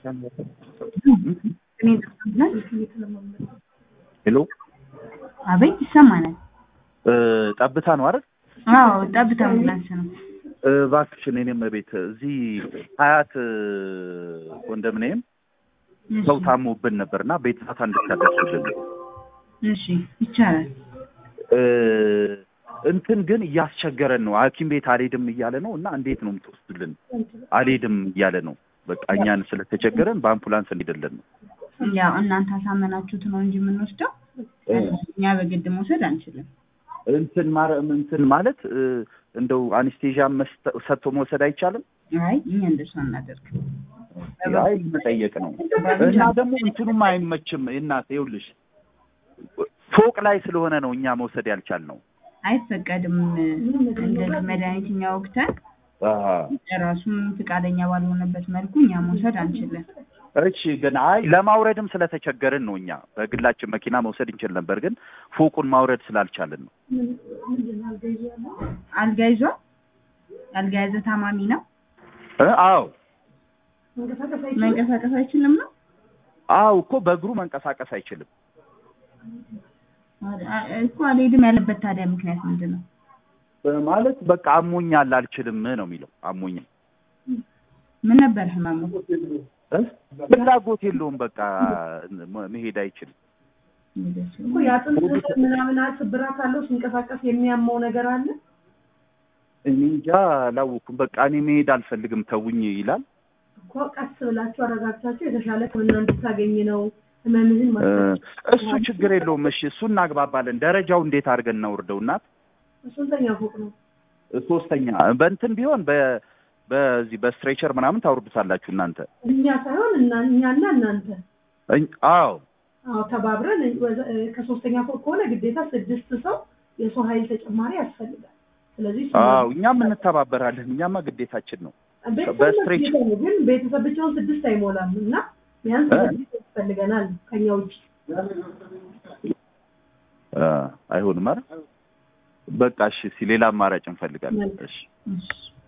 ሄሎ አቤት ይሰማናል። እ ጠብታ ነው አይደል? አዎ ጠብታ አምቡላንስ ነው። እ እባክሽን የኔም ቤት እዚህ ሀያት እ ኮንዶሚኒየም እሺ፣ ሰው ታሞብን ነበርና ቤት ፋታ እንድታደርሱልን እሺ ይቻላል። እ እንትን ግን እያስቸገረን ነው። ሐኪም ቤት አልሄድም እያለ ነው እና እንዴት ነው የምትወስዱልን? አልሄድም እያለ ነው። በቃ እኛን ስለተቸገረን በአምቡላንስ እንሄድልን ነው። ያው እናንተ አሳመናችሁት ነው እንጂ የምንወስደው እ እኛ በግድ መውሰድ አንችልም። እንትን ማረ እንትን ማለት እ እንደው አኔስቴዣ መስጠ- ሰጥቶ መውሰድ አይቻልም? አይ እኛ እንደሱ አናደርግ። አይ መጠየቅ ነው። እና ደግሞ እንትኑም አይመችም። እናት ይኸውልሽ ፎቅ ላይ ስለሆነ ነው እኛ መውሰድ ያልቻልነው። አይፈቀድም። እንደዚህ መድኃኒት እኛ ወቅተን ራሱም ፈቃደኛ ባልሆነበት መልኩ እኛ መውሰድ አንችልም። እሺ ግን አይ ለማውረድም ስለተቸገርን ነው። እኛ በግላችን መኪና መውሰድ እንችል ነበር፣ ግን ፎቁን ማውረድ ስላልቻልን ነው። አልጋ ይዟል። አልጋ ያዘ ታማሚ ነው። እ አዎ መንቀሳቀስ አይችልም ነው አዎ እኮ በእግሩ መንቀሳቀስ አይችልም። አ- እኮ አልሄድም ያለበት ታዲያ ምክንያት ምንድን ነው? ማለት በቃ አሞኛል አልችልም ነው የሚለው። አሞኛል ምን ነበር ህመሙ? እ? ፍላጎት የለውም በቃ መ- መሄድ አይችልም። እኮ የአጥንት ምናምን ስብራት አለው ሲንቀሳቀስ የሚያመው ነገር አለ። እኔ እንጃ አላወኩም። በቃ እኔ መሄድ አልፈልግም ተውኝ ይላል። እኮ ቀስ ብላችሁ አረጋግታችሁ የተሻለ ሕክምና እንድታገኝ ነው ህመምህን እ፣ ማስረዳት። እሱ ችግር የለውም። እሺ እሱ እናግባባለን። ደረጃው እንዴት አድርገን እናውርደው? እናት ስንተኛ ፎቅ ነው? ሶስተኛ በእንትን ቢሆን በ በዚህ በስትሬቸር ምናምን ታውርዱታላችሁ እናንተ። እኛ ሳይሆን እና እኛና እናንተ እኝ- አዎ አዎ ተባብረን ወደ- ከሶስተኛ ፎቅ ከሆነ ግዴታ ስድስት ሰው የሰው ኃይል ተጨማሪ ያስፈልጋል። ስለዚህ እሱ- አዎ እኛም እንተባበራለን። እኛማ ግዴታችን ነው። ቤተሰብ በስትሬች- ግዴታ ነው፣ ግን ቤተሰብ ብቻውን ስድስት አይሞላም እና ቢያንስ እ? ስድስት ያስፈልገናል ከኛ ውጭ አ፣ አይሆንም አይደል? በቃ እሺ፣ እስኪ ሌላ አማራጭ እንፈልጋለን። እሺ እሺ